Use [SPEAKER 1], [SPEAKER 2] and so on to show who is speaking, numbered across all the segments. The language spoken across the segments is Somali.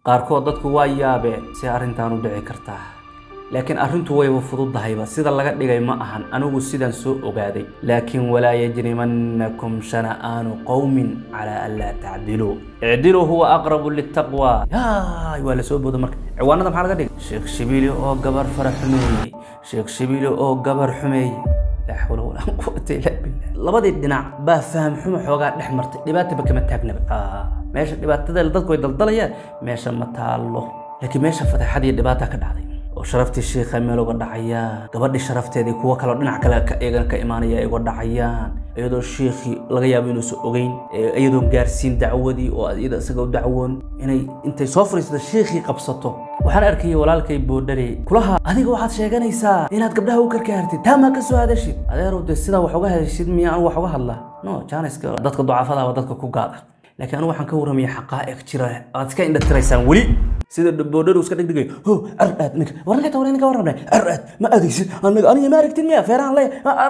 [SPEAKER 1] qaarkood dadku waa yaabeen si arrintan u dhici kartaa laakiin arrintu wayba fududahayba sida laga dhigay ma ahan anigu sidaan soo ogaaday laakiin walaa yajrimannakum shana'aanu qowmin calaa an laa tacdiluu icdiluu huwa aqrabu litaqwa yaay waa la soo booda marka ciwaanada maxaa laga dhigay sheekh shibiili oo gabar fara xumeeyey sheekh shibiili oo gabar xumeeyey laa xawla walaa quwata illa billah labadii dhinac baa faham xumo xoogaa dhex martay dhibaataba kama taagnaba meesha dhibaatada dadku way daldalayaan meesha ma taallo laakiin meesha fadeexadii dhibaata ka dhacday oo sharaftii shiikha meel uga dhacayaan gabadhii sharafteedii kuwo kaleo dhinac kale iyagana ka imaanaya ay uga dhacayaan iyadoo shiikhii laga yaabo inuusan ogeyn iyadoon gaarsiin dacwadii oo iyada isaga u dacwoon inay intay soo fariisato shiikhii qabsato waxaan arkayay walaalkay boodhare kulaha adiga waxaad sheeganaysaa inaad gabdhaha u karkaartid taamaa ka soo hadashid adeerow dee sidaa wax uga hadashid miya anu wax uga hadlaa no janiska dadka ducafadaaba dadka ku gaada laakiin anigu waxaan ka warramaya xaqaa'iq jira aad iska indha tiraysaan weli sida boodharu iska dhigdhigayo ho ar aad ninka war ninka tawra ninka warramnay ar aad ma adaysid aniga aniga ma aragtin miya feerahan le ar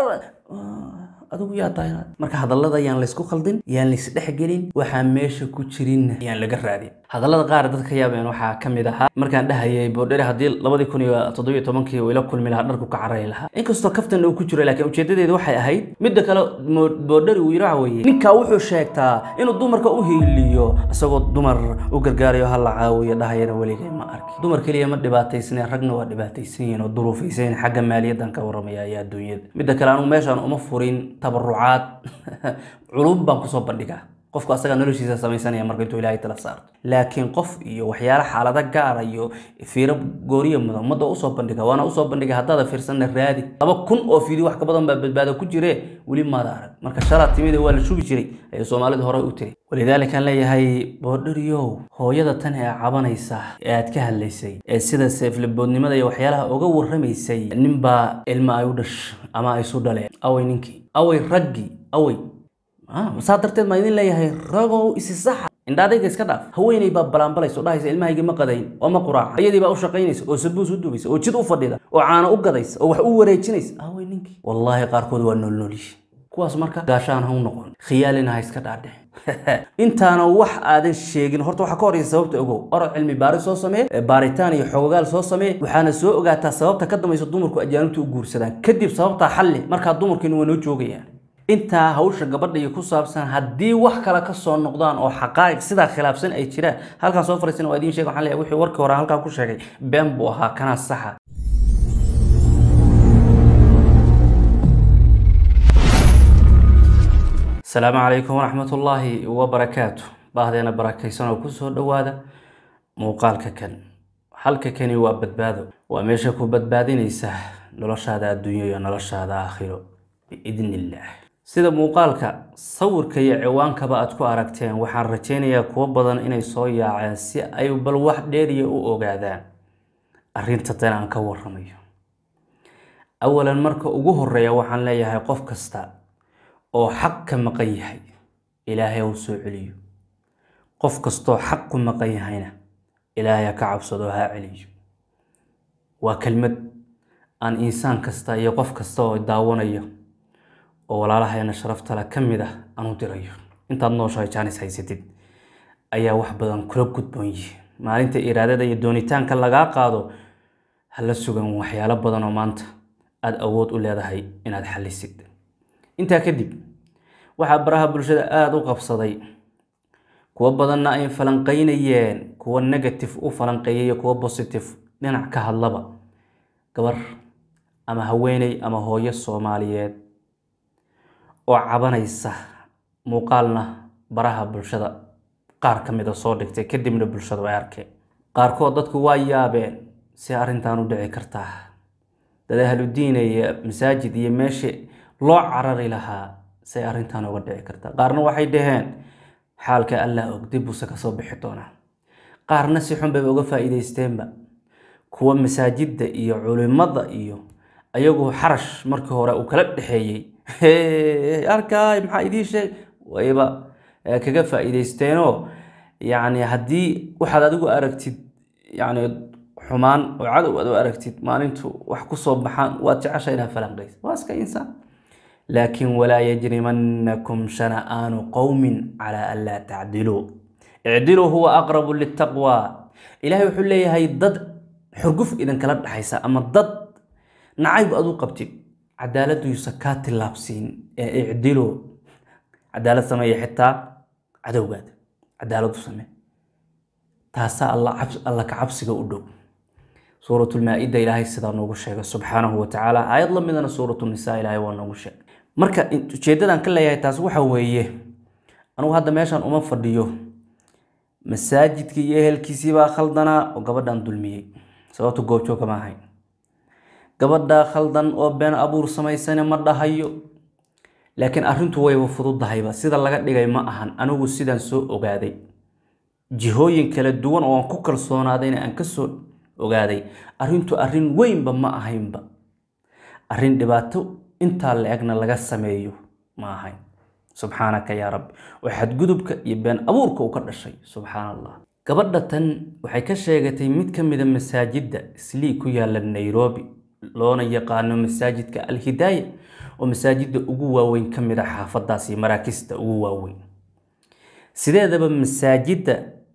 [SPEAKER 1] adigu yaa tahay marka hadallada yaan laysku khaldin yaan lays dhexgelin waxaan meesha ku jirin yaan laga raadin hadallada qaar dadka yaabeen waxaa ka mid ahaa markaan dhahayay boodhere haddii labadii kun iyo toddobiyo tobankii uu ila kulmi lahaa dharku ka carari lahaa inkastoo kaftan uu ku jiro laakiin ujeedadeedu waxay ahayd midda kale boodheri uu yidhi waxa weeye ninkaa wuxuu sheegtaa inuu dumarka u hiiliyo isagoo dumar u gargaarayo ha la caawiyo dhahayana weligay ma arki dumar keliya ma dhibaataysneen ragna waa dhibaataysan yihiin oo duruufaysan xagga maaliyaddan ka warramaya ayaa adduunyada midda kale anigu meeshaan uma furin tabarucaad culum baan kusoo bandhigaa qofku asagaa noloshiisa samaysanaya marka intuu ilaahay tala saarto laakiin qof iyo waxyaala xaalado gaara iyo fiiro gooriya mudan ummadda usoo bandhiga waana usoo bandhiga haddaada fiirsanna raadi laba kun oo fiidi wax ka badan baa badbaado ku jire weli maada arag marka shalaa timida waa la shubi jiray ayay soomaalidu horey u tiri walidaalika aan leeyahay boodhariyow hooyada tan ee cabanaysa ee aad ka hadlaysay ee sida seeflaboodnimada iyo waxyaalaha uga warramaysay ninbaa ilma ay u dhash ama ay isu dhaleen away ninkii away raggii away saa darteed maa idin leeyahay ragow isi saxa indhaadayga iska dhaaf haweeney baa balaanbalaysa oo dhahaysa ilmahaygi ma qadayn oo ma quraaca iyadii baa u shaqaynaysa oo sabuus u dubaysa oo jid u fadhida oo caano u gadaysa oo wax u wareejinaysa awey ninkii wallaahi qaarkood waa noolnoolyihi kuwaas marka gaashaan ha u noqon khiyaalina ha iska dhaadhe intaana wax aadan sheegin horta waxaa ka horeysa sababta ogow orod cilmi baaris soo samee baaritaan iyo xogogaal soo samee waxaana soo ogaataa sababta ka dambaysa dumarku ajaanibta u guursadaan kadib sababtaa xalli markaa dumarkiina waa noo joogayaan intaa hawsha gabadha iyo ku saabsan haddii wax kale ka soo noqdaan oo xaqaa'iq sidaa khilaafsan ay jiraan halkaan soo fariisan waa idiin sheeg waxaan leeyahay wixii warkii hore halkaan ku sheegay been buu ahaa kanaa saxa asalaamu calaykum waraxmatullaahi wabarakaatu baahdeena barakaysan oo kusoo dhowaada muuqaalka kan halka kani waa badbaado waa meesha ku badbaadinaysa noloshaada adduunyo iyo noloshaada aakhiro biidn illaah sida muuqaalka sawirka iyo ciwaankaba aad ku aragteen waxaan rajaynayaa kuwo badan inay soo yaaceen si ay bal wax dheeriya u ogaadaan arrinta tan aan ka warramayo awalan marka ugu horeeya waxaan leeyahay qof kasta oo xaq ka maqan yahay ilaahay u soo celiyo qof kastoo xaq ku maqan yahayna ilaahay ha ka cabsado ha celiyo waa kelmad aan insaan kasta iyo qof kasta oo daawanayo oo walaalahaena sharaftale ka mid ah aan u dirayo intaad nooshahay jaanis haysatid ayaa wax badan kula gudboon yihi maalinta iraadada iyo doonitaanka lagaa qaado hala sugan waxyaalo badan oo maanta aada awood u leedahay inaad xallisid intaa kadib waxaa baraha bulshada aada u qabsaday kuwo badanna ay falanqeynayeen kuwo negative u falanqeeyay iyo kuwo positive dhinac ka hadlaba gabar ama haweeney ama hooyo soomaaliyeed oo cabanaysa muuqaalna baraha bulshada qaar ka mid a soo dhigtay kadibna bulshadu ay arkeen qaarkood dadku waa yaabeen si arrintan u dhici kartaa dad ahludiina iyo masaajid iyo meeshii loo carari lahaa say arrintan uga dhici kartaa qaarna waxay dhaheen xaalka allah og dib buuse kasoo bixi doonaa qaarna si xun bayba uga faa'iidaysteenba kuwa masaajidda iyo culimada iyo ayagu xarash markii hore uu kala dhexeeyey arkaay maxaa idiin sheeg wayba kaga faa'iidaysteenoo yacni haddii waxaad adigu aragtid yacni xumaan oo cadow aad u aragtid maalintu wax ku soo baxaan waad jecesha inaad falanqaysa waa iska insaan laakiin walaa yajrimannakum shana'aanu qowmin calaa an laa tacdiluu icdiluu huwa aqrabu litaqwa ilaahay wuxuu leeyahay dad xurguf idinkala dhexaysa ama dad nacayb aad u qabtid cadaaladuysa kaa tillaabsiin ee icdilo cadaalad sameeya xitaa cadowgaada cadaaladu samee taasaa alla ka cabsiga u dhow suuratulmaa-ida ilaahay sidaa noogu sheegay subxaanahu watacaala aayad la midana suuratunisaa ilaahay waa noogu sheegay marka ujeedadan ka leeyahay taas waxa weeye anugu hadda meeshan uma fadhiyo masaajidkii iyo ehelkiisii baa khaldanaa oo gabadhan dulmiyey sababta goobjooga ma ahayn gabadhaa khaldan oo been abuur samaysane ma dhahayo laakiin arrintu wayba fududahayba sida laga dhigay ma ahan anigu sidaan soo ogaaday jihooyin kala duwan oo aan ku kalsoonaadayna aan kasoo ogaaday arrintu arrin weynba ma ahaynba arrin dhibaato intaa la-egna laga sameeyo ma ahayn subxaanaka yaa rabbi oo xadgudubka iyo been abuurka uu ka dhashay subxaan allah gabadha tan waxay ka sheegatay mid ka mida masaajidda islii ku yaala nairobi loona yaqaano masaajidka alhidaaya oo masaajidda ugu waaweyn ka mid a xaafadaas iyo maraakista ugu waaweyn sideedaba masaajidda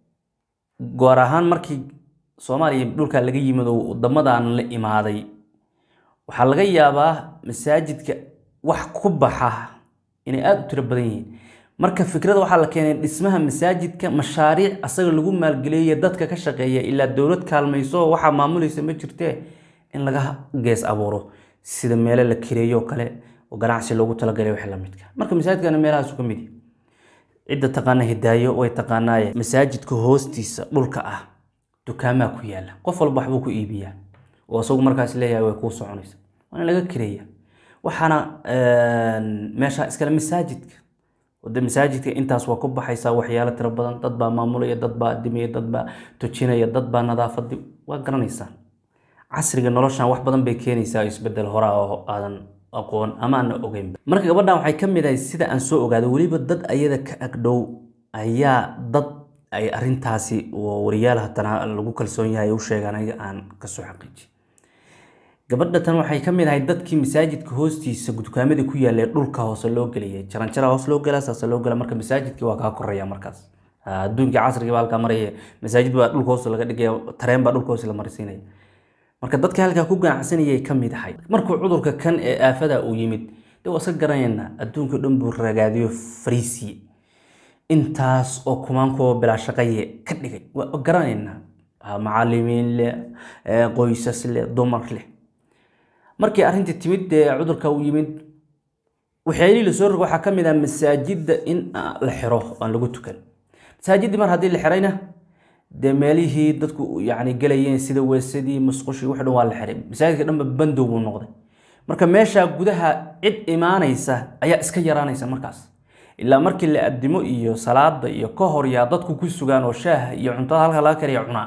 [SPEAKER 1] goor ahaan markii soomaaliya dhulkaa laga yimid oo wadamadan la imaaday waxaa laga yaabaa masaajidka wax ku baxa inay aada u tiro badan yihiin marka fikrada waxaa la keenay dhismaha masaajidka mashaariic asaga lagu maalgeleeya dadka ka shaqeeya ilaa dowlad kaalmayso waxaa maamulaysa ma jirtee in laga gees abuuro sida meelo la kireeyo kale oo ganacsi loogu talagalay wax lamidka marka masaajidkana meelahaasu ka mid yahay cidda taqaana hidaayo way taqaanaaye masaajidka hoostiisa dhulka ah dukaamaa ku yaala qof walba waxbuu ku iibiyaa oo isagu markaas leeyahay way kuu soconaysa waa in laga kireeya waxaana meesha iskale masaajidka wade masaajidka intaas waa ku baxaysaa waxyaalo tiro badan dad baa maamulaya dad baa adimaya dad baa tujinaya dad baa nadaafadi waa garanaysaan casriga noloshan wax badan bay keenaysaa isbedel horaa oo aadan aqoon ama aana ogeynba marka gabadhan waxay ka mid ahay sida aan soo ogaado weliba dad ayada ka agdhow ayaa dad ay arintaasi wariyaal hatana lagu kalsoon yahay u sheegaan aniga aan kasoo xaqiiji gabadha tan waxay ka mid ahay dadkii masaajidka hoostiisa dukaamadii ku yaallay dhulka hoose loo geliyay jaranjara hoos loo gela saasa loo gela marka masaajidkii waa kaa koreya markaas adduunkii casriga baa halkaa maraya masaajid baa dhulka hoose laga dhigaya tareen baa dhulka hoose la marsiinaya marka dadka halkaa ku ganacsanayay ka mid ahay markuu cudurka kan ee aafada uu yimid de waa iska garanayna adduunka dhan buu ragaadiyo fariisiye intaas oo kumaankuwa bilaa shaqaye ka dhigay waa garanaynaa macalimiin leh qoysas leh dumar leh markii arrintii timid dee cudurka uu yimid waxyaalihii lasoo rog waxaa ka mid ah masaajidda in la xiro aan lagu tukan masaajiddii mar haddii la xirayna dee meelihii dadku yani gelayeen sida weesadii musqushii wax dhan waa la xiray masaajidka dhanba bandow buu noqday marka meeshaa gudaha cid imaanaysa ayaa iska yaraanaysa markaas ilaa markii la addimo iyo salaada iyo ka hor yaa dadku ku sugaan oo shaaha iyo cuntada halka laga kariya cunaa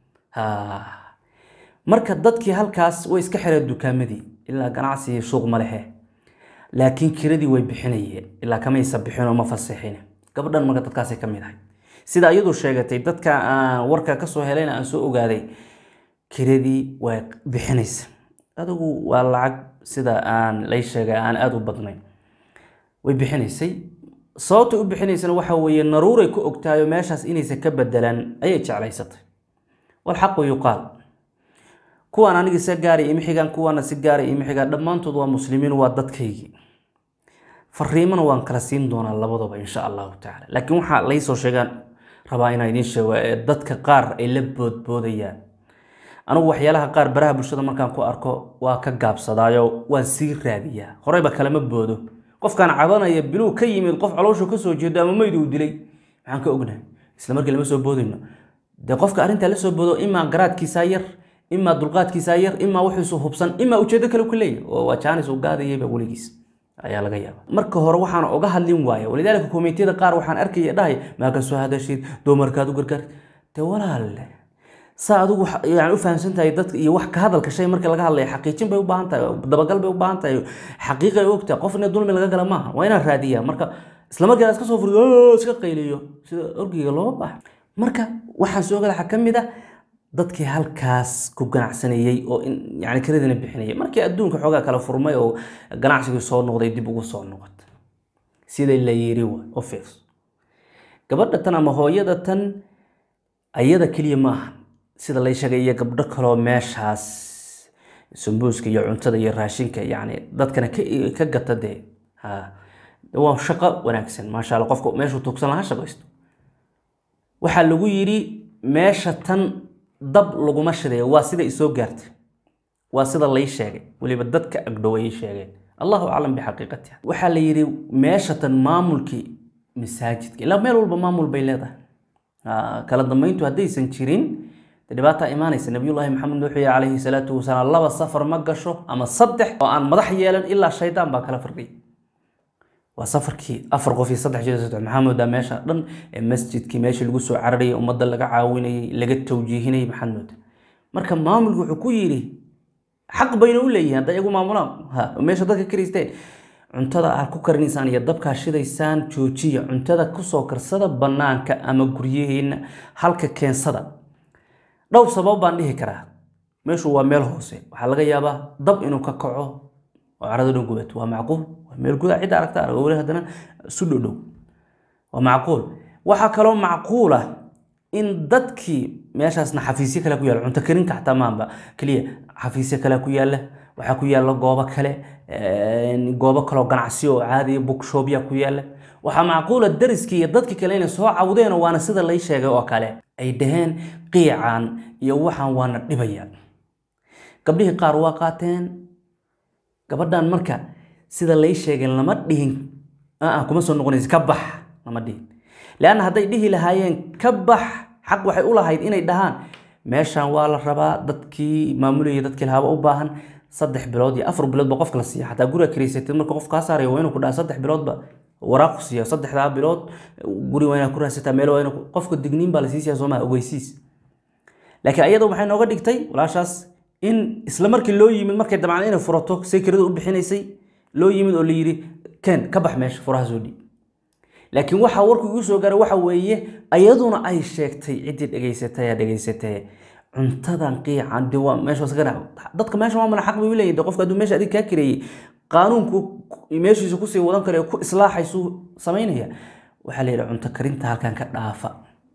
[SPEAKER 1] marka dadkii halkaas way iska xireen dukaamadii ilaa ganacsi suuq ma lehe laakiin kiradii way bixinayeen ilaa kamaysa bixinoo ma faseexin gabadhan marka dadkaasay ka mid ahay sida iyadu sheegatay dadka aan warka kasoo helayna aan soo ogaaday kiradii way bixinaysa adigu waa lacag sida aan lay sheegay aan aada u badnayn way bixinaysay sababtay u bixinaysana waxa weeye naruuray ku ogtahay oo meeshaas inaysan ka bedelaan ayay jeclaysatay walxaqu yuqaal kuwaan aniga si gaaray ima xigaan kuwaana si gaaray ima xigaan dhammaantood waa muslimiin waa dadkaygii fariimana waan kala siin doonaa labadaba insha allahu tacaala laakiin waxaa laysoo sheegaan rabaa inaan idiin sheego ee dadka qaar ay la boodboodayaan anigu waxyaalaha qaar baraha bulshada markaan ku arko waa ka gaabsadaayo waan sii raadiyaa horeyba kalama boodo qofkaan cabanaya biluu ka yimid qof calooshu kasoo jeedo ama meyd uu dilay maxaan ka ognahay isla markii lama soo boodayno dee qofka arrintaa la soo boodo imaa garaadkiisaa yar imaa dulqaadkiisaa yar imaa wuxuusu hubsan imaa ujeedo kale ku leeyahy oo waa jaanis uu gaadayayba weligiis ayaa laga yaaba marka hore waxaan oga hadlin waaya walidaalika komitiyada qaar waxaan arkaya dhahay maa ka soo hadashid dumarkaad u gargaar dee walaalle saa adigu yani u fahamsan tahay dadka iyo wax ka hadalka shay marka laga hadlaya xaqiijin bay u baahan tahay dabagal bay u baahan tahay xaqiiqay ogtahay qof in dulmi laga gala maaha waa inaan raadiyaa marka isla markiina iska soo furiyo iska qayliyo sida orgiga looma baaha marka waxaan soo gala waxaa ka mid ah dadkii halkaas ku ganacsanayey oo yani karadina bixinayay markii adduunka xoogaa kala furmay oo ganacsigii soo noqday dib ugu soo noqotay sida la yiri wa u fiirso gabadha tan ama hooyada tan ayada keliya maaha sida lay sheegay iyo gabdho kaloo meeshaas sambuuska iyo cuntada iyo raashinka yani dadkana ka gata dee waa shaqo wanaagsan maasha alla qofka meeshuu tuugsan lahaa shaqaysto waxaa lagu yidhi meesha tan dab laguma shidayo waa sida isoo gaartay waa sida lay sheegay weliba dadka agdhow ay sheegeen allahu aclam bixaqiiqatiha waxaa la yidhi meesha tan maamulkii masaajidka ilaa meel walba maamul bay leedahay kala dambeyntu haddaysan jirin dhibaataa imaanaysa nabiyullaahi maxamed wuxuu yihi calayhi salaatu wasalaam laba safar ma gasho ama saddex oo aan madax yeelan ilaa shaydaan baa kala firdhiya waa safarkii afar qof iyo saddex jir saddex maxaa moodaa meesha dhan ee masjidkii meeshii lagu soo cararayay ummadda laga caawinayay laga tawjiihinayay maxaad moodaa marka maamulku wuxuu ku yidhi xaq bayna u leeyihiin hadday iyagu maamulaan ha meesha dadka karaysteen cuntada aad ku karinaysaan iyo dabkaa shidaysaan joojiya cuntada kusoo karsada bannaanka ama guryaheena halka keensada dhowr sabab baan dhihi karaa meeshu waa meel hoose waxaa laga yaabaa dab inuu ka kaco oo carada dhan gubato waa macquul waa meel gudaa cidda aragta arag weli haddana isu dhodhow waa macquul waxaa kaloo macquul ah in dadkii meeshaasna xafiisyo kale ku yaalla cunto karinka xataa maanba keliya xafiisyo kale ku yaalla waxaa ku yaalla goobo kale goobo kaloo ganacsiyo oo caadiya bookshopya ku yaalla waxaa macquula dariskii iyo dadkii kale inay soo cawdeen waana sida lay sheegay oo kale ay dhaheen qiican iyo waxaan waana dhibaya gabdhihii qaar waa qaateen gabadhan marka sida lay sheegay lama dhihin aa kuma soo noqonaysa ka bax lama dhihin leanna hadday dhihi lahaayeen ka bax xaq waxay u lahayd inay dhahaan meeshan waa la rabaa dadkii maamulayay dadkii lahaaba u baahan saddex bilood iyo afar biloodba qofka la siiya xataa guriga karaysatid marka qof kaa saaraya waa inuu ku dhaha saddex biloodba waraaq ku siiya saddexdaa bilood guri waa inaad ku raadsataa meel waa ina qofka digniin baa la siisiyaa soomaa ogeysiis laakiin ayada waxay nooga dhigtay walaashaas in isla markii loo yimid markay dabcan inay furato say kirada u bixinaysay loo yimid oo la yidhi ken ka bax meesha furaha soo dhiib laakiin waxaa warku igu soo gaaray waxa weeye ayaduna ay sheegtay ciddii dhegaysatay dhegaysatay cuntadan qiican de waa meeshaas ka dadka meesha maamula xaq bay u leeyihin qofka hadduu meesha adig kaa kireeyey qaanuunku meeshiisa kusii wadan kale ku islaaxaysuu samaynaya waxaa la yidhi cunto karinta halkan ka dhaafa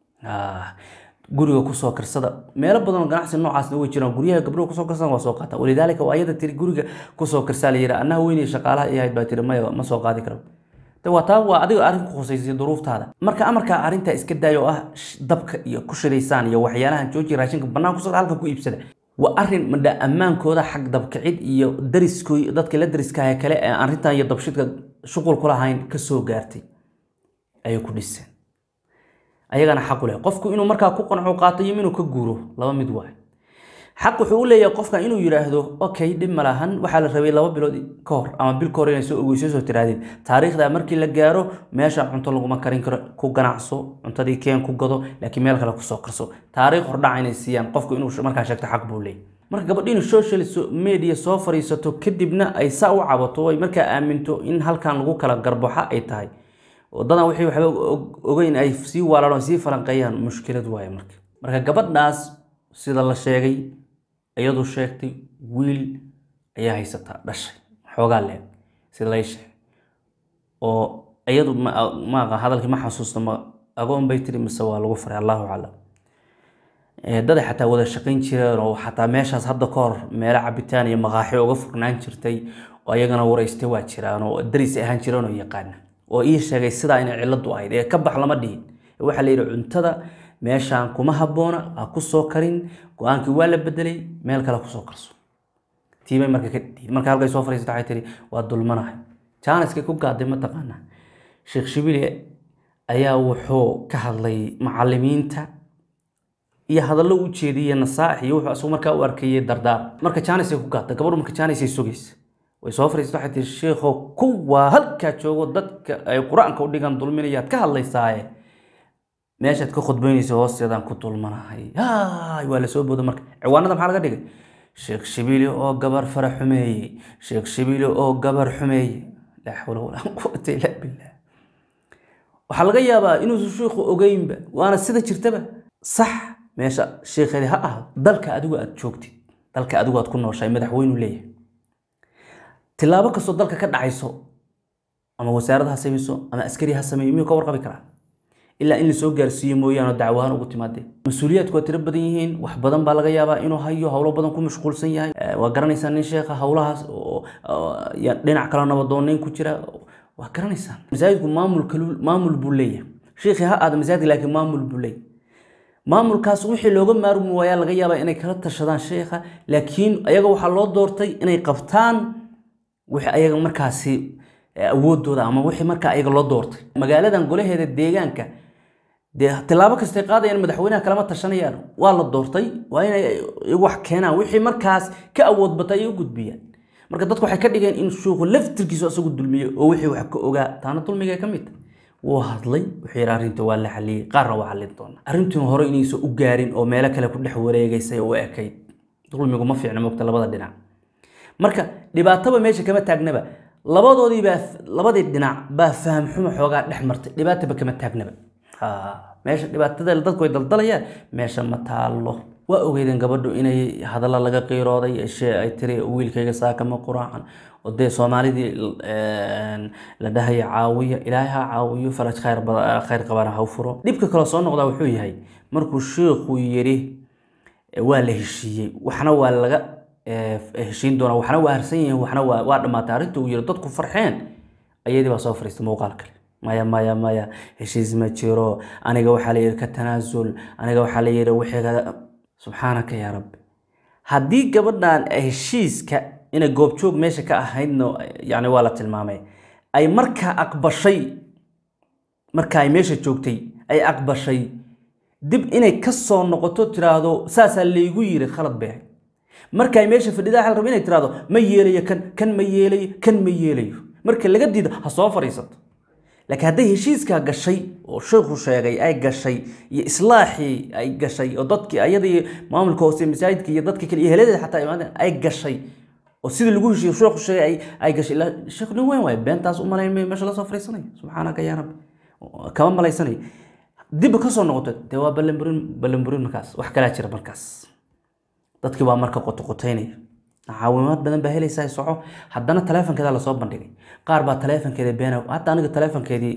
[SPEAKER 1] guriga kusoo karsada meelo badan oo ganacsi noocaasna way jiraan guryaha gabdhuhu kusoo karsadan waa soo qaata walidaalika waa ayada tiri guriga kusoo karsaa la yidhi annaha weynay shaqaalaha i ahayd baa tiri maya ma soo qaadi karo de waa taa waa adiga arrin ku khusaysay duruuftaada marka amarkaa arrintaa iska daaya oo ah dabka iyo ku shidaysaan iyo waxyaalahan jooji raashinka bannaan kusoo halka ku iibsada waa arrin madha ammaankooda xag dabkicid iyo dariskooy dadka la dariskaha kale ee arrintan iyo dabshidka shuqul ku lahayn kasoo gaartay ayay ku dhiseen ayagana xaqu leh qofku inuu markaa ku qanco qaato iyo inuu ka guuro laba mid waay xaq wuxuu u leeyahay qofka inuu yidhaahdo okay dhib ma lahan waxaa la rabay laba bilood ka hor ama bil ka hor inay soo ogeyso soo tiraadeen taariikhda markii la gaaro meesha cunto laguma karin karo ku ganacso cuntadii keen ku gado laakiin meel kale kusoo karso taariikh hordhaca inay siiyaan qofku inuu markaa sheegto xaq buu leeyahy marka gabadhi inuu social media soo fariisato kadibna ay saa u cabato ay markaa aaminto in halkan lagu kala garbaxa ay tahay wadadan wixii waxba ogeyn ay sii waalaan sii falanqeeyaan mushkilad waaye marka marka gabadhaas sida la sheegay iyadu sheegtay wiil ayaa haysataa dhashay xoogaa leeg sida lay sheegay oo iyadu maaqa hadalkii ma xasuusta ma agoon bay tiri mise waa lagu faray allahu aclam daday xataa wada shaqayn jireen oo xataa meeshaas hadda ka hor meelo cabitaan iyo maqaaxi uga furnaan jirtay oo ayagana waraystay waa jiraan oo daris ahaan jireen oo yaqaana oo ii sheegay sidaa inay ciladu ahayd ee ka bax lama dhihin waxaa la yidhi cuntada meeshaan kuma habboona ha ku soo karin go-aankii waa la bedelay meel kale kusoo karso tiibay marka ka dhiid marka halkay soo fariisata waxay tihi waa dulmanahay jaaniskay ku gaaday mataqaana sheekh shibile ayaa wuxuu ka hadlay macalimiinta iyo hadallo u jeediyey nasaaix iyo wuxuu asagu markaa u arkayey dardaar marka jaanisay ku gaadda gabadhu marka jaanisay sugaysa way soo fariisata waxay tihi sheekhow kuwaa halkaa joogo dadka ay qur-aanka u dhigan dulminayaad ka hadlaysaaye meeshaad ka khudbaynaysa hoosteedaan ku dulmanahay hay waa lasoo booda marka ciwaanada maxaa laga dhigay sheekh shibili oo gabar fara xumeeyey sheekh shibili oo gabar xumeeyey laa xawla walaa quwata illa billah waxaa laga yaabaa inuusan sheikhu ogeynba waana sida jirtaba sax meesha sheekheedi ha ahdo dalka adigu aad joogtid dalka adigu aad ku nooshahay madaxweynu leeyahay tilaabo kastoo dalka ka dhacayso ama wasaarad ha samayso ama askari ha sameeyo miyuu ka warqabi karaa ilaa in lasoo gaarsiiyo mooyaane oo dacwahaan ugu timaadeen mas-uuliyaadku waa tiro badan yihiin wax badan baa laga yaabaa inuu hayo howlo badan ku mashquulsan yahay waa garanaysaa nin sheekha howlahaas dhinac kale nabadooneyn ku jira waa garanaysaa masaajidku maamul maamul buu leeyahay sheekhii ha aada masaajidka laakiin maamul buu leeyahay maamulkaas wixii looga maarmi waayaa laga yaabaa inay kala tashadaan sheekha laakiin ayaga waxaa loo doortay inay qabtaan wixii ayaga markaasi awoodooda ama wixii markaa ayaga loo doortay magaaladan golaheeda deegaanka dee tilaabo kastay qaadayaan madaxweynaha kalama tashanayaan waa la doortay waa inay wax keenaan wixii markaas ka awood batay ay u gudbiyaan marka dadku waxay ka dhigeen in shuuku laftirkiisu isagu dulmiyo oo wixii wax ka ogaa taana dulmiga ka mid tahay wuu hadlay wuxuu yidhi arrinta waa la xaliyey qaarna waa xallin doona arrintiina hore inaysan u gaarin oo meelo kale ku dhex wareegaysay u ekayd dulmigu ma fiicna mogta labada dhinac marka dhibaataba meesha kama taagnaba labadoodii baa labadii dhinac baa faham xumo xoogaa dhex martay dhibaataba kama taagnaba meesha dhibaatada dadku way daldalayaan meesha ma taallo waa ogeydeen gabadhu inay hadalla laga qiirooday shee ay tiri wiilkayga saakama quraacan oo dee soomaalidii la dhahaya caawiya ilaahay ha caawiyo faraj khayr khayr qabana ha furo dhibka kale soo noqdaa wuxuu yahay markuu sheikhu yidhi waa la heshiiyey waxna waa laga heshiin doonaa waxna waa harsan yihiin waxna waa waa dhammaatay arrinta uu yidhi dadku farxeen ayadii baa soo fariistay muuqaal kale maya maya maya heshiis ma jiro aniga waxaa la yidhi ka tanaasul aniga waxaa la yidhi wixii subxaanaka yaa rabbi haddii gabadhan heshiiska inay goobjoog meesha ka ahaydna yani waa la tilmaamay ay markaa aqbashay marka ay meesha joogtay ay aqbashay dib inay ka soo noqoto tiraahdo saasaa laygu yiri khalad bay ahayd marka ay meesha fadhidaa xal raba inay tiraahdo ma yeelayo kan kan ma yeelayo kan ma yeelayo marka laga diido ha soo fadhiisato laakiin hadday heshiiskaa gashay oo sheekhu sheegay ay gashay iyo islaaxii ay gashay oo dadkii ayadii maamulka hoose masaajidka iyo dadka kale iyo heladeeda xataa imaadeen ay gashay oo sidii lagu heshiiyo sheekhu sheegay ay ay gashay ilaa sheekh nin weyn waaye beentaas u malayn may meesha la soo fariisanaya subxaanaka yaa rabbi kama malaysanayo dib ka soo noqoto dee waa ballanburin ballanburin markaas wax kalaa jira markaas dadkii waa marka qotoqotaynaya caawimaad badan baa helaysaa soco haddana taleefonkeeda lasoo bandhigay qaar baa taleefonkeeda beena hadda aniga taleefonkeedii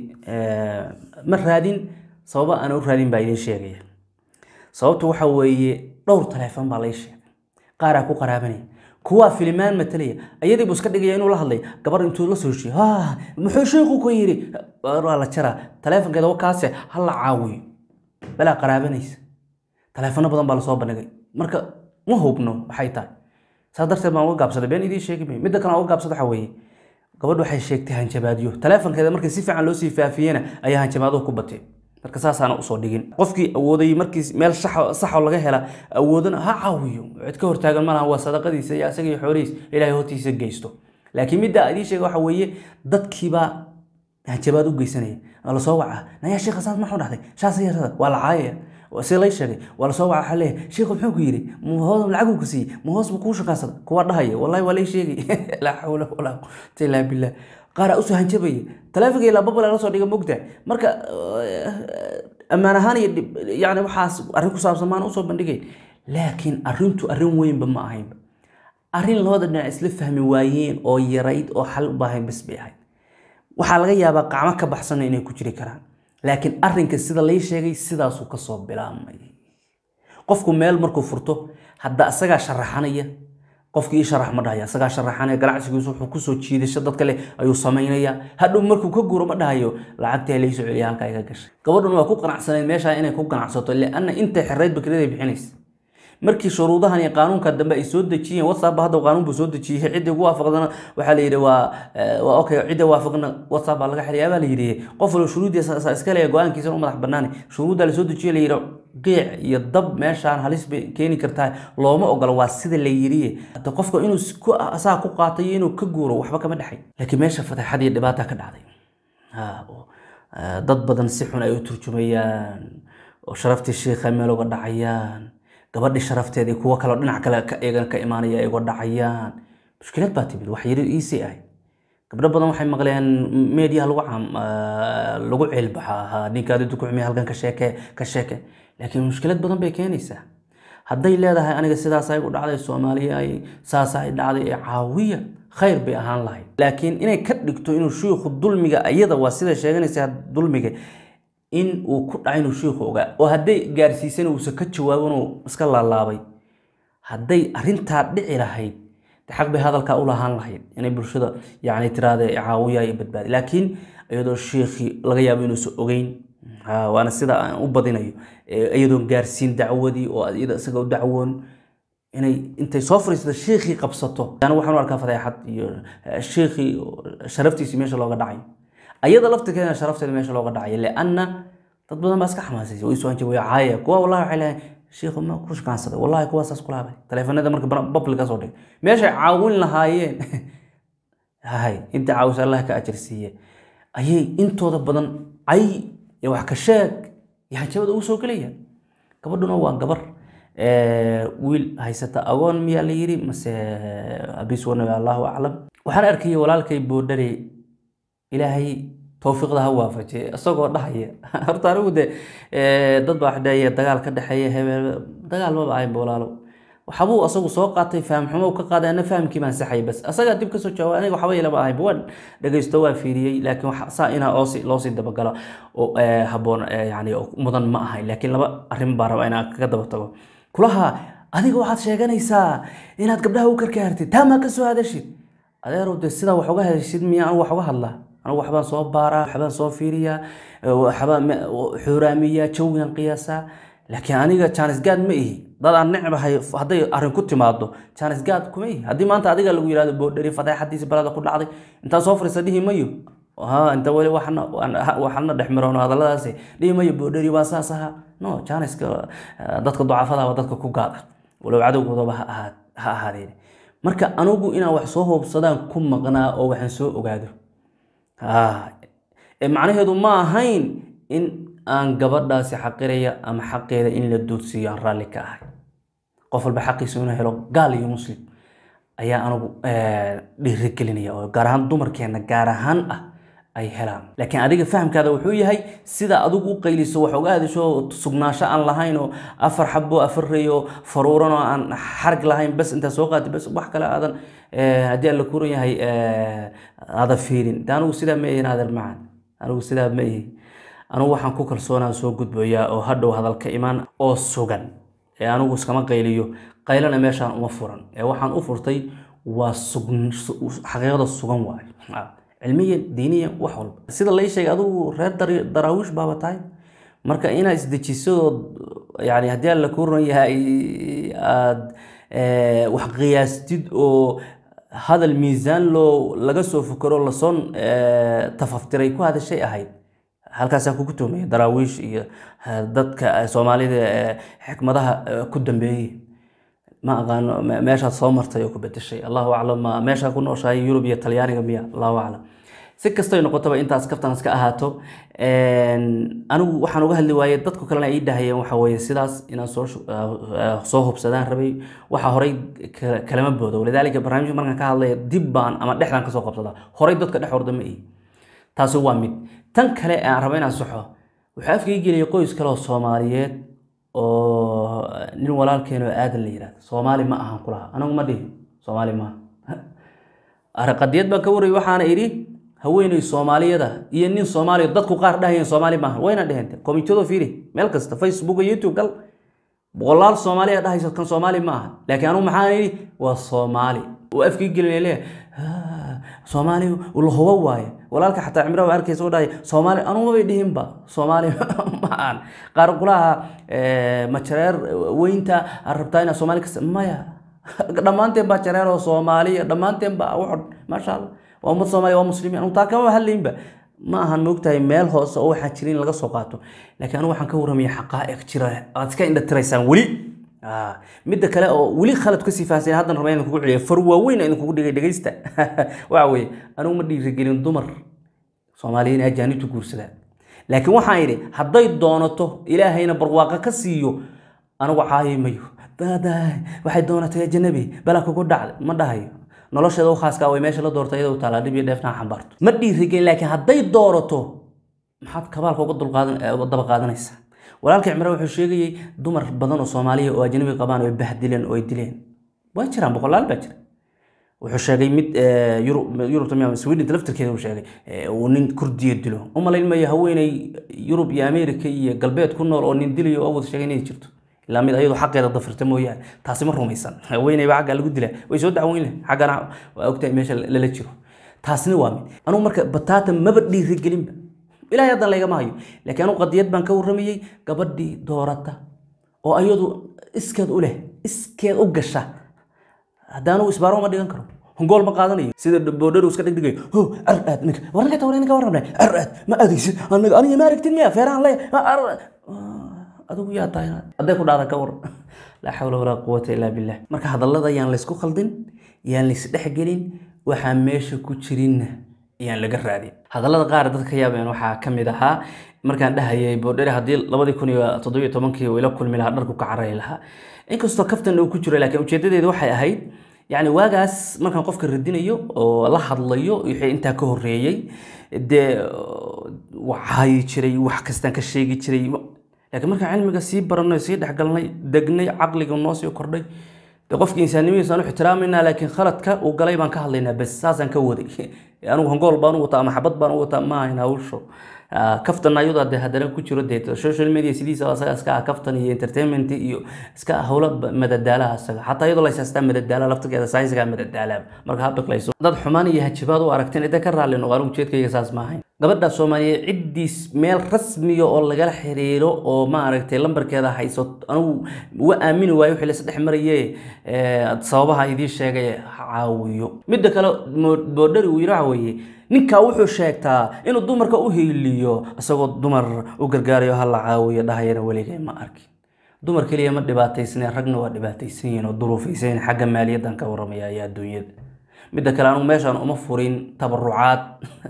[SPEAKER 1] ma raadin sababa aan u raadin baa idiin sheegaya sababta waxa weeye dhowr taleefon baa lay sheegay qaaraa ku qaraabanaya kuwaa filimaan matalaya ayadii buu iska dhigaya inuu la hadlay gabar intuu la soo heshiye muxuu sheekhu ku yidhi waa la jaraa taleefonkeeda kaase ha la caawiyo balaa qaraabanaysa taleefono badan baa lasoo bandhigay marka ma hubno waxay tahay saas darteed baan uga gaabsaday been idiin sheegi mayo midda kale aan uga gaabsada waxa weeye gabadhu waxay sheegtay hanjabaadyo taleefonkeeda markii si fiican loo sii faafiyena ayaa hanjabaaduhu ku batee marka saasaana usoo dhigin qofkii awooday markii meel saxoo laga hela awoodana ha caawiyo cid ka hortaagan malaha waa sadaqadiisa iyo asaga iyo xoolihiis ilaahay hortiisa geysto laakiin midda idiin sheega waxa weeye dadkiibaa hanjabaad u geysanaya waa lasoo wacaa nayaa sheekha saas maxuu dhahday shaas yarada waa la caayaya si lay sheegay waa lasoo waca waxaa leeyahay sheekhu muxuu ku yidhi mahoos lacaguu ku siiyey mahoos buu kuu shaqaansada kuwa dhahaya wallahi waa lay sheegay laa xawla walaa quwata illaa billah qaaraa usoo hanjabaya taleefonka ilaa babala la soo dhiga mogta marka ammaan ahaan iyo yani waxaas arrin ku saabsan maan usoo bandhigayn laakiin arrintu arrin weynba ma ahaynba arrin labada dhinac isla fahmi waayeen oo yarayd oo xal u baahayn bas bay ahayd waxaa laga yaabaa qacmo ka baxsana inay ku jiri karaan laakiin arrinka sida lay sheegay sidaasuu kasoo bilaabmay qofku meel markuu furto hadda asagaa sharaxanaya qofkii ii sharax ma dhahaya asagaa sharaxanaya ganacsigiisu wuxuu kusoo jiidasho dad kale ayuu samaynaya hadhow markuu ka guuro ma dhahayo lacagtii laysoo celiya halkaa iga gashay gabadhuna waa ku qanacsanayd meeshaa inay ku ganacsato lianna intay xirayd bakriyaday bixinaysa markii shuruudahan iyo qaanuunka dambe ay soo dejiyeen whatsapp hadda qaanuun buu soo dejiyey ciddii ugu waafaqdana waxaa la yidhi waa waa okay cidda waafaqna whatsapp baa laga xiriyaa baa la yidhi qof walba shuruuddiisa iska leeya go-aankiisa u madax banaani shuruudda la soo dejiye la yidhi geec iyo dab meeshaan halis bay keeni kartaa looma ogola waa sida la yidhi hadda qofka inuu asaa ku qaatay iyo inuu ka guuro waxba kama dhexay laakiin meesha fadeexad iyo dhibaata ka dhacday dad badan si xun ay u turjumayaan oo sharaftii shiikha meel uga dhacayaan gabadhii sharafteedii kuwo kaleo dhinac kale iyagana ka imaanaya ay uga dhacayaan mushkilad baa timid wax yari iisii ahay gabdho badan waxay maqleen meediyaha lagu lagu ceelbaxa ninkaadi dukuxumiya halkan ka sheeke ka sheeke laakiin mushkilad badan bay keenaysaa hadday leedahay aniga sidaas ay u dhacday soomaaliya ay saas ay dhacday ee caawiya khayr bay ahaan lahayd laakiin inay ka dhigto inuu shiikhu dulmiga iyada waa sida sheeganaysa dulmiga in uu ku dhacay inuu shiikhu ogaa oo hadday gaarsiisana uusan ka jawaabin uu iska laalaabay hadday arrintaa dhici lahayd de xaq bay hadalkaa u lahaan lahayd inay bulshada yani tiraahda caawiya iyo badbaadi laakiin iyadoo shiikhii laga yaabo inuusan ogeyn ha, waana sida aan u badinayo Eh, iyadoon gaarsiin dacwadii oo iyada isaga u dacwoon inay intay soo fariisata shiikhii qabsato yani waxaan u arkaa fadeexad iyo eh, shiikhii sharaftiisii meesha looga dhacayo ayada laftirkeeda sharafteeda meesha looga dhacayo lianna dad badan baa iska xamaasaysa way soo hanjabay caaya kuwa wallahi waxay leeyahay shiikhu ma ku shaqaansaday wallahi kuwaasaas kula habay taleefanada marka public ka soo dhigay meeshay caawin lahaayeen hay inta caawisa allah ka ajar siiye ayay intooda badan cay iyo wax ka sheeg iyo hanjabada ugu soo gelaya gabadhuna waa gabar Eh, wiil haysata agoon miyaa la yiri mase abis wanabi allahu aclam waxaan arkayay walaalkay boodhare ilaahay towfiiqda ha waafajiye isagoo dhahaya horta anigu de eh, dad baa waxdheeye dagaal ka dhexeeya hebel dagaal maba ahaynba walaalo waxbuu asagu soo qaatay fahamxumo ka qaaday ana fahamkii baan saxay bas asagaa dib kasoo jawaab aniga waxba ilama ahaynba waan dhegaysto waan fiiriyey laakiin wax saa inaa oosi loosii dabagalo oo eh, habboon eh, yani oo mudan ma ahayn laakiin laba arrin baa raba inaan kaga daba tago kulaha adiga waxaad sheeganaysaa inaad gabdhaha u karkaartid taamaa ka soo hadashid adeerow de sidaa wax uga hadashid miya anigu wax uga hadlaa anigu waxbaan soo baaraa waxbaan soo fiiriyaa waxbaan me- xuuraamiyaa jawigan qiyaasaa laakiin aniga jaanisgaad ma ihi dad aan necbahay hadday arrin ku timaado jaanisgaad kuma ihi haddii maanta adiga lagu yihahdo boodhari fadeexadiisa balada ku dhacday intaan soo fariista dhihi mayo ha inta weli waxna waxna dhex mirono hadalladaasi dhihi mayo boodhari waa saas ahaa no jaaniska eh, dadka ducafadaaba dadka ku gaada walow cadowgoodaba ha ahaa ha ahaadeen marka anigu inaan wax soo hoobsadaan ku maqnaa oo waxaan soo ogaado Ah, ee macnaheedu ma ahayn in aan gabadhaasi xaqiraya ama xaqeeda in la duudsiiyo aan raalli ka ahay qof walba xaqiisa inuu helo gaal iyo muslim ayaa anigu eh, dhiirigelinaya oo gaar ahaan dumarkeena gaar ahaan ah ay helaan laakiin adiga fahamkaada wuxuu yahay sida adigu u qayliso wax uga hadasho sugnaansho aan lahayn oo afar xabo afar rey oo faruuran oo aan xarg lahayn bas intaa soo qaatay bas wax kale aadan eh, haddii aan la kuran yahay eh, aadan fiirin de anigu sidaa ma ihin aadan macan anigu sidaa ma ihi anigu waxaan ku kalsoonaan soo gudboyaa oo hadhow hadalka imaan oo sugan ee anigu iskama qayliyo qaylana meeshaan uma furan ee waxaan u furtay waa sugn- su- xaqiiqada sugan waayo Ah, cilmiyan diiniyan wax walba sida lay sheegay adigu reer dar- daraawiish baaba tahay marka inaad isdejisadoo yani haddii aan la kuran yahay aad eh, wax qiyaastid oo hadal miisaan loo laga soo fukaro lasoo eh, tafaftiray ku hadashay ahayd halkaasaan kugu tuhmaya daraawiish iyo eh, dadka eh, soomaalida eh, xikmadaha eh, ku dambeeyey ma aqaano me- meeshaad soo martay oo ku bedeshay allahu aclam ma meeshaa ku nooshahay yurub iyo talyaaniga miya allahu aclam si kastay noqotaba intaas kaftan iska ahaato anigu waxaan uga hadli waayey dadku kalena ay dhahayeen waxa weeye sidaas inaan soo shu- ah, ah, soo hubsadaan rabay waxa horay ka- kalama boodo walidaalika barnaamijka markaan ka hadlaya dib baan ama dhexdaan kasoo qabsadaa horay dadka dhex orda ma ihi taasi waa mid tan kale ee aan rabo inaan saxo waxaa afkii geliyay qoys kale oo soomaaliyeed oo nin walaalkeen oo aadan la yihahdo soomaali ma ahan kulaha anagu ma dhihin soomaali maaha araqadiyad baan ka warayay waxaana idhi haweeney soomaaliyada iyo nin soomaaliya dadku qaar dhahayeen soomaali maaha wayna dheheen komitiyado fiiri meel kasta facebook iyo youtube gal boqolaal soomaaliya dhahayso kan soomaali ma aha laakiin anugu maxaan idhi waa soomaali oo afkii gelin leeyahay soomaali la hubo waaye walaalka xataa cimra waa arkaysa u dhahay soomaali anugu mabay dhihinba soomaali ma ahan qaar kulaha majareer weynta aad rabtaa inaad soomaali kas maya dhammaanteen baa jareer oo soomaaliya dhammaanteen baa wuxu maasha allah waa ummad soomaaliya waa muslimiin anugu taa kama hadlaynba ma ahan moogtahay meel hoose oo waxaan jirin in laga soo qaato laakiin anigu waxaan ka warramaya xaqaa'iq jira aad iska indha tiraysaan weli Ah, midda kale oo weli khalad kasii fahansan haddan raba inaan kugu celiyo far waaweyn aan kugu dhigay dhegaysta waxa weeye anigu ma dhiirigelin dumar soomaaliyiin ajaanibtu guursadaan laakiin waxaan idhi hadday doonato ilaahayna barwaaqo ka siiyo anigu caayi mayo Daadaa, waxay doonatay ajanabi bala kugu dhacday ma dhahayo nolosheeda u khaaska way meesha la doortay iyadoo taalaa dhib iyo dheefna ha xambaarto ma dhiirigelin laakiin hadday doorato maxaad kabaalka uga dulqaadan uga daba qaadanaysaa walaalka cimraan wuxuu sheegayey dumar badan oo soomaaliya oo ajnabi qabaan oo ay bahdileen oo ay dileen waa jiraan boqolaal baa jira wuxuu sheegay mid yurubta miya sweden laftirkeeda uu sheegay uu nin kurdiya dilo u malayn mayo haweeney yurub iyo america iyo galbeed ku nool oo nin dilayo oo wada sheegay inay jirto ilaa mid ayadoo xaqeeda dafirta mooyaane taasi ma rumaysan haweeneyba xagga lagu dilaa way soo dacweyn leh xaggana waa ogtahay meesha lala jiro taasina waa mid anugu marka bataata maba dhiirigelinba ilaahay haddan laygama hayo laakiin anugu qadiyad baan ka warramayey gabadhii doorata oo ayadu iskeed u leh iskeed u gasha haddaanu isbaaro ma dhigan karo gool ma qaadanayo sida boodharu iska dhigdhigayo ho ar aad ninka war ninka tawar ninka warrabnay ar aad ma aadaysid aniga aniga ma aragtin miya feerahan le ar adigu yaa tahay hadday ku dhacda ka war laa xawla walaa quwata illaa billah marka hadallada yaan laysku khaldin yaan laysdhexgelin waxaa meesha ku jirinna yaan laga raadin hadallada qaar dadka yaabeen waxaa ka mid ahaa markaan dhahayay boodhere haddii labadii kun iyo toddobiyo tobankii uu ila kulmi lahaa dharku ka carari lahaa inkastoo kaftan uu ku jiro laakiin ujeedadeedu waxay ahayd yacni waagaas markaan qofka radinayo oo la hadlayo wixii intaa ka horreeyey dee waxaayi jiray wax kastaan ka sheegi jiray laakiin markaan cilmiga sii baranay sii dhexgalnay degnay caqliga noo sii kordhay de qofki insaannimadiisa aan u ixtiraamayna laakiin khaladka uu galay baan ka hadlaynaa bes saasaan ka waday anigu hangool baan u wataa ama xabad baan u wataa ma ahayn hawsho kaftan ayada de haddana ku jiro dee social media sidiisa asaga iska ah kaftan iyo entertainment iyo iska ah howlo madadaalaha asaga xataa iyadoo layshaystaa madadaala laftirkeeda saynsiga madadaala marka ha biqlayso dad xumaan iyo hajibaad u aragteen ida ka raalli noqo anigu jeedkayga saas ma ahayn gabadha soomaaliyeed ciddiis meel rasmiya oo lagala xiriiro oo maaragtay lambarkeeda hayso anigu uga aamini waayo wixii laisdhex maraye sababaha idiin sheegay caawiyo midda kale boodhari uu yidhi waxa weeye ninkaa wuxuu sheegtaa inuu dumarka u hiiliyo isagoo dumar u gargaarayo ha la caawiyo dhahayana weligay ma arkin dumar keliya ma dhibaataysneen ragna waa dhibaataysan yihiin oo duruufaysan xagga maaliyaddan ka warramaya iyo adduunyada midda kale anugu meeshaan uma furin tabarucaad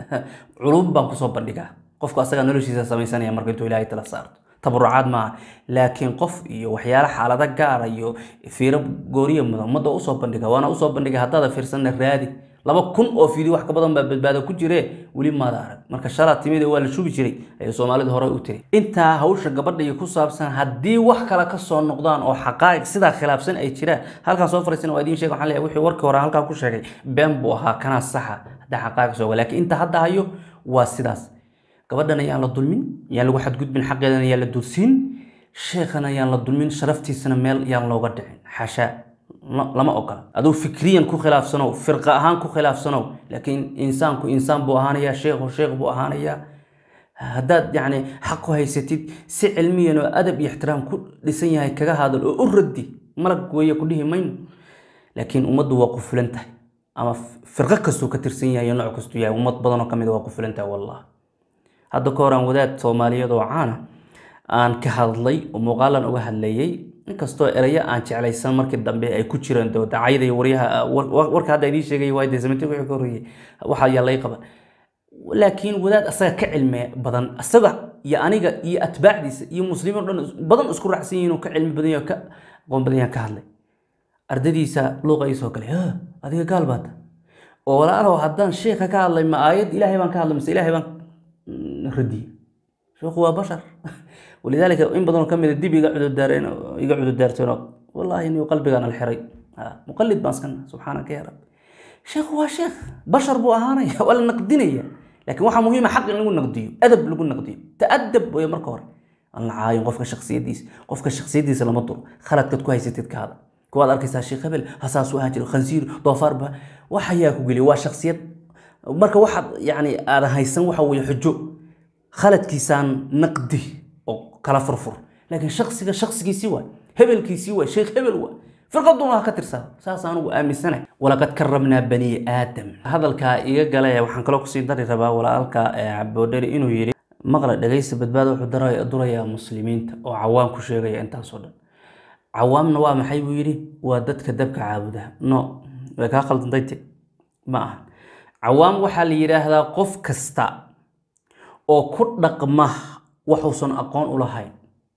[SPEAKER 1] culum baan kusoo bandhigaa qofku asagaa noloshiisa samaysanaya marka intuu ilaahay tala saarto tabarucaad maaha laakiin qof iyo waxyaala xaalado gaara iyo fiiro gooriya mudan ummadda usoo bandhiga waana usoo bandhiga haddaada fiirsanna raadi laba kun oo fiidyo wax ka badan baa badbaado ku jire weli maada arag marka shalaa timid waa la shubi jiray ayay soomaalidu hore u tiri intaa hawsha gabadha iyo ku saabsan haddii wax kale ka soo noqdaan oo xaqaa'iq sidaa khilaafsan ay jiraan halkaan soo fariisan waa idiin sheeg waxaan leeyahay wixii warkii hore halkaan ku sheegay been buu ahaa kanaa saxa haddaa xaqaa'iq soo laakiin inta hadda hayo waa sidaas gabadhan ayaan la dulmin yaan lagu xadgudbin xaqeedana yaan la dulsiin sheekhana yaan la dulmin sharaftiisana meel yaan looga dhicin xashaa lama ogola aduu fikriyan ku khilaafsanow firqa ahaan ku khilaafsanow laakiin insaanku insaan buu ahaanayaa sheekhu sheekh buu ahaanayaa haddaad yacni xaq ku haysatid si cilmiyan oo adab iyo ixtiraam ku dhisan yahay kaga hadal oo u raddi malag weeye ku dhihi mayno laakiin ummaddu waa qufulan tahay ama firqo kastuu ka tirsan yahay iyo nooc kastuu yahay ummad badan oo ka mid a waa qufulan tahay wallah hadda ka hor aan wadaad soomaaliyeed oo caana aan ka hadlay oo muuqaalan uga hadlayay inkastoo erayo aan jeclaysan markii dambe ay ku jireen doo dacayada iyo waryaha warka hadda idiin sheegay waa dee samantin wixii ka horreeyey waxaa yaa lay qaban laakiin wadaad asaga ka cilmi badan asaga iyo aniga iyo atbaacdiisa iyo muslimiin o dhan badan isku raacsan yihiin oo ka cilmi badan yahay ka aqoon badan yahay ka hadlay ardadiisa luuqa ii soo galay adiga gaal baata oo walaalow haddaan sheekha ka hadlay ma aayad ilaahay baan ka hadlay mise ilaahay baan radiyey sheekhu waa bashar walidaalika in badanoo kamid a dib iga cudurdaareen iga cudurdaarteen wallaahi inuu qalbigaan alxiray muqalid baan iskana subxaanaka ya rabbi sheekhu waa sheekh bashar buu ahaanaya waa la naqdinaya laakiin waxaa muhiima xaq in lagu naqdiyo adab lagu naqdiyo ta'adab way marka hore aan la caayin qofka shaksiyadiisa qofka shaksiyadiisa lama duro khaladkaad ku haysatid ka hada kuwaad arkaysaa sheekh hebel hasaasu ahaan jiro khansiir doofaar ba waxayaa ku geliya waa shaksiyad marka waxaad yani aadan haysan waxa weeye xujo khaladkiisaan naqdi oo kala furfur laakiin shaksiga shaksigiisii waay hebelkiisii waay sheekh hebel waay firqaduna ha ka tirsaa saas anugu aaminsanay walaqad karamnaa bani aadam hadalkaa iga gale waxaan kaloo kusii dari rabaa walaalka boodheri inuu yidhi maqla dhegaysta badbaada wuxuu durayaa muslimiinta oo cawaam ku sheegaya intaasoo dhan cawaamna waa maxay buu yidhi waa dadka dabka caabuda no way kaa khaldantayte ma aha cawaam waxaa la yidhaahdaa qof kasta oo ku dhaqma waxuusan aqoon u lahayn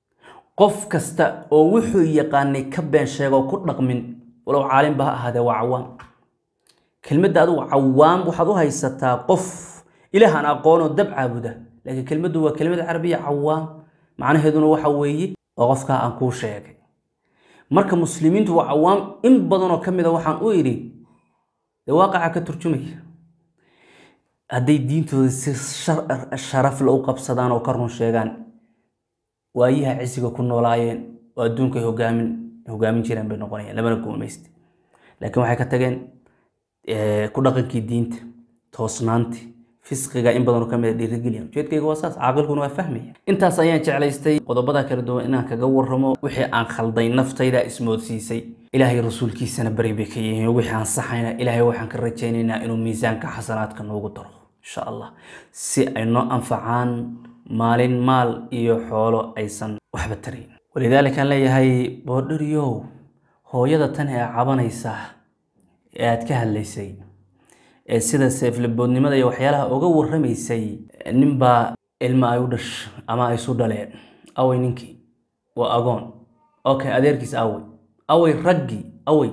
[SPEAKER 1] qof kasta oo wuxuu yaqaanay ka been sheegoo ku dhaqmin walow caalimba ha ahaadee waa cawaam kelmadda adigu cawaam waxaad u haysataa qof ilaahan aqoonoo dab caabuda laakiin kelmaddu waa kelmad carabiya cawaam macnaheeduna waxa weeye waa qofkaa aan kuu sheegay marka muslimiintu waa cawaam in badanoo ka mid a waxaan u idhi dee waaqaca ka turjumaya hadday diintooda si sharaf la u qabsadaan oo ka run sheegaan waayaha cisiga ku noolaayeen oo adduunkay hogaamin hogaamin jireen bay noqonayaan lamana guumaysta laakiin waxay ka tageen ku dhaqankii diinta toosnaantii fisqiga in badanoo kamid a dhiirigeliya ujeedkayga waa saas caaqilkuna waa fahmaya intaas ayaan jeclaystay qodobada kala duwan inaan kaga warramo wixii aan khalday naftayda ismoodsiisay ilaahay rasuulkiisana bari bay ka yihiin wixii aan saxayna ilaahay waxaan ka rajaynaynaa inuu miisaanka xasanaadka noogu daro insha allah si ay noo anfacaan maalin maal iyo xoolo aysan waxba tarayn walidaalika aan leeyahay boodhariyow hooyada tan ee cabanaysa ee aad ka hadlaysay ee sida seeflaboodnimada iyo waxyaalaha uga warramaysay ninbaa ilmo ay u dhash ama ay isu dhaleen awey ninkii waa agoon okay adeerkiis awey awey raggii awey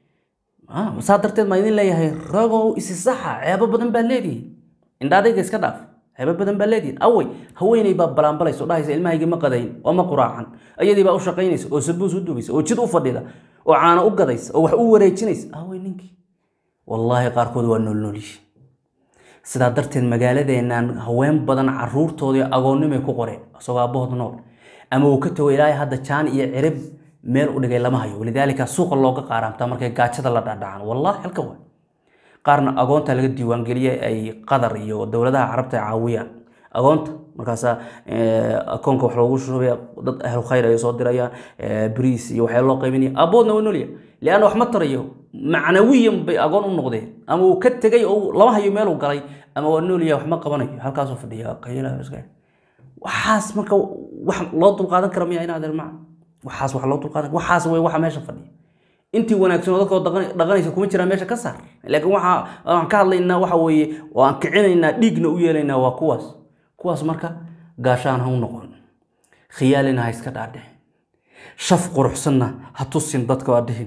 [SPEAKER 1] saa darteed maa idin leeyahay ragow isi saxa ceebo badan baad leedihiin indhaadayga iska dhaaf ceebo badan baad leedihiin awey haweeney baa balaanbalaysa oo dhahaysa ilmahaygii ma qadayn oo ma quraacan ayadii baa u shaqaynaysa oo sabuus u dubaysa oo jid u fadhida oo caano u gadaysa oo wax u wareejinaysa awey ninkii wallaahi qaarkood waa noolnoolyihi sidaa darteed magaaladeennan haween badan caruurtoodii agoonnimay ku qoreen isagoo aabbahood nool ama uu ka tago ilaahay hadda jaan iyo cirib meel u dhigay lama hayo walidaalika suuqa looga qaaraamtaa markay gaajada la dhadhacan wallahi halka waa qaarna agoonta laga diiwaangeliyay ay qatar iyo dowladaha carabta ay caawiyaan agoonta markaasaa akoonka wax loogu shubaya dad ahlu khayr ay soo dirayaan bariis iyo waxyaa loo qaybinaya aaboodna waa nolya lianna wax ma tarayo macnawiyan bay agoon u noqdeen ama uu ka tegay oo lama hayo meeluu galay ama waa noolya wax ma qabanayo halkaasuu fadhiya qayla waxaas marka wax loo dulqaadan kara miya inaad ilmaa waxaas wax loo dulqaadan waxaas way waxa meesha fadhiya intii wanaagsan oo dadkoo dhaqanaysa kuma jiraan meesha ka saar laakiin waxa aan ka hadlaynaa waxa weeye oo aan kicinaynaa dhiigna u yeelaynaa waa kuwaas kuwaas marka gaashaan ha u noqon khiyaalina ha iska dhaadhicin shaf quruxsanna ha tusin dadka waa dhihin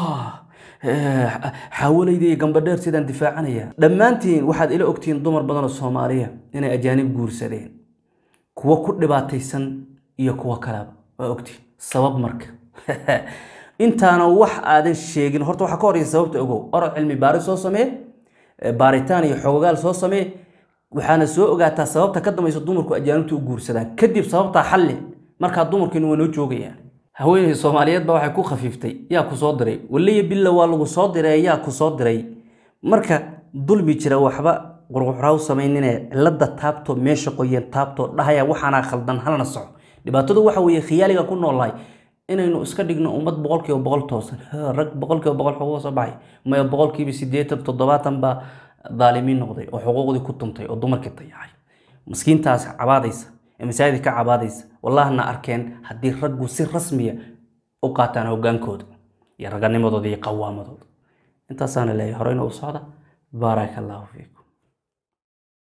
[SPEAKER 1] xaawalayda iyo gambadheer sidaan difaacanaya dhammaantiin waxaad ila ogtihiin dumar badan oo soomaaliya inay ajaanib guursadeen kuwo ku dhibaataysan iyo kuwo kaleba waa ogtihiin sabab marka intaana wax aadan sheegin horta waxaa ka horeysa sababta ogow orod cilmi baaris soo samee baaritaan iyo xogogaal soo samee waxaana soo ogaataa sababta ka dambaysa dumarku ajaanibta u guursadaan kadib sababtaa xalli markaa dumarkiina waa noo joogayaan haweeney soomaaliyeed baa waxay ku khafiiftay yaa ku soo diray waliya billa waa lagu soo diray yaa ku soo diray marka dulmi jira waxba qurquxraa u samaynine cilada taabto meesha qoyeen taabto dhahaya waxaanaa khaldan halna soco dhibaatadu waxa weeye khiyaaliga ku noolahay inaynu iska dhigno ummad boqolkiiba boqol toosan rag boqolkiiba boqol xuquuq soo baxay maya boqolkiiba sideetan toddobaatan baa daalimiin noqday oo xuquuqdii ku tuntay oo dumarkii dayacay maskiintaas cabaadaysa ee masaajidka ka cabaadaysa wallahna arkeen haddii raggu si rasmiya u qaataan hogaankooda iyo raganimadooda iyo qawaamadooda intaasaana leeyahay horeyna u socda baaraka allahu fiikum